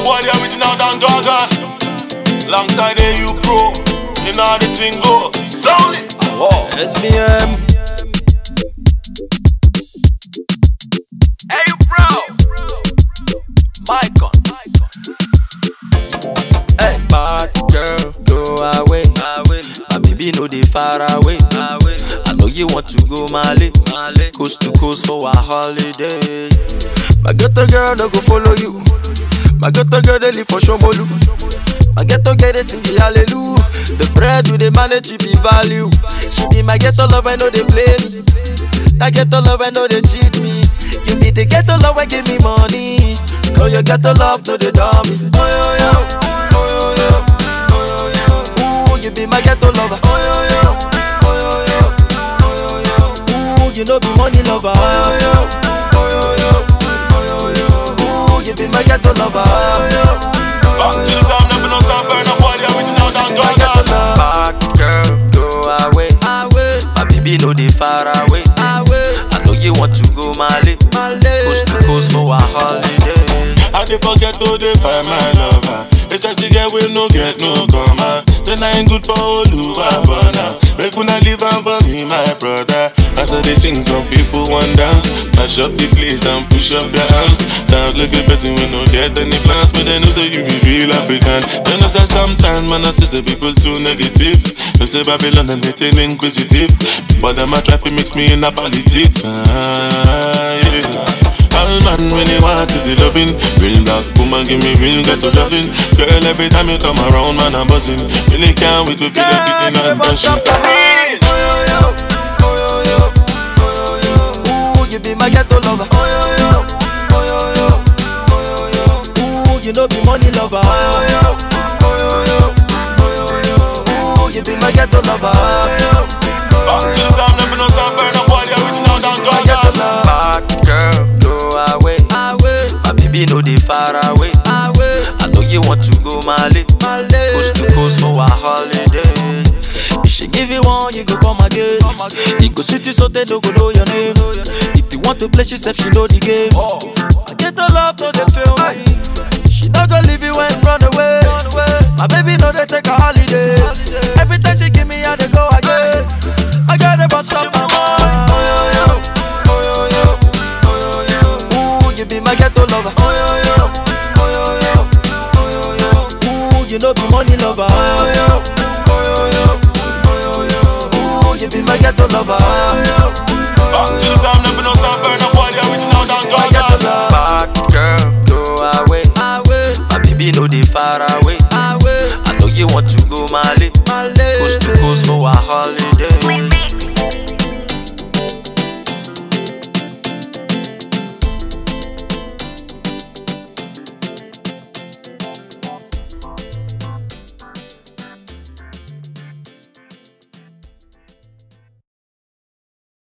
boy, the original Dan Gargan. Alongside AU Pro, you know how the thing go. Sound it. Whoa. SBM. Hey, bro. Micon. Hey, bad girl, go away. My baby know they far away. I know you want to go Mali, coast to coast for a holiday. My ghetto girl no go follow you. My ghetto girl they live for Shomolu. My ghetto girl they sing the hallelujah. The bread with the manage she be value. She be my ghetto love, I know they play me. That ghetto love, I know they cheat me. You be the ghetto love, I give me money. Call your ghetto love, no they dummy. Oh yo yo, oh yo yo, oh yo yo. Ooh, you be my ghetto lover. Oh yo yo, oh yo yo, oh yo yo. Ooh, you know be money lover. Oh yo yo, oh yo yo, oh yo yo. Ooh, you be my ghetto lover. Oh yo yo. Back to the time, never know some burn up boy, the original Dan Gargan. Bad girl, go away. My baby know they far away. I know you want to go Mali, coast to coast for a holiday. I dey forget to dey find my lover. It's a cigarette we no get no comma. Then I ain't good for Oluwabana. Make una leave am for me, my brother. As I dey sing, some people want dance. Mash up the place and push up your hands. Dance like a person we no get any plans. But they know say you be real African. They know say sometimes man I see say people too negative. They say Babylon and they too inquisitive. But them a try to mix me in a politics. Ah, yeah. All man when they want is the loving Real black woman give me real ghetto loving Girl every time you come around man I'm buzzing Really can't wait to feel everything I'm touching Ooh, you be my ghetto lover. Oh yo yo, oh yo yo, oh yo yo. Ooh, you know be money lover. Oh yo yo, oh yo yo, oh yo yo. Ooh, you be my ghetto lover. Oh yo yo, Back to the time never know some burn up boy the original Dan Gargan Bad girl, go away. My baby know they far away. I know you want to go Mali, coast to coast for a holiday. If she give you one, you go come again. You go sweet you so they don't go know your name. If you want to play, she said she know the game. I get the love, no they feel me. She not gonna leave you and run away. My baby know they take a holiday. Every time she give me, I they go again. I gotta bust up my mind. Oh yo yo, oh yo yo, oh yo yo. Ooh, you be my ghetto lover. Oh yo yo, oh yo yo, oh yo yo. Ooh, you know be money lover. Oh yo yo, oh yo yo, oh yo yo. Ooh, you be my ghetto lover. Oh yo yo. Back to the time never know some burn up boy the original Dan Gargan Bad girl, go away. My baby know they far away. I know you want to go Mali, coast to coast for a holiday.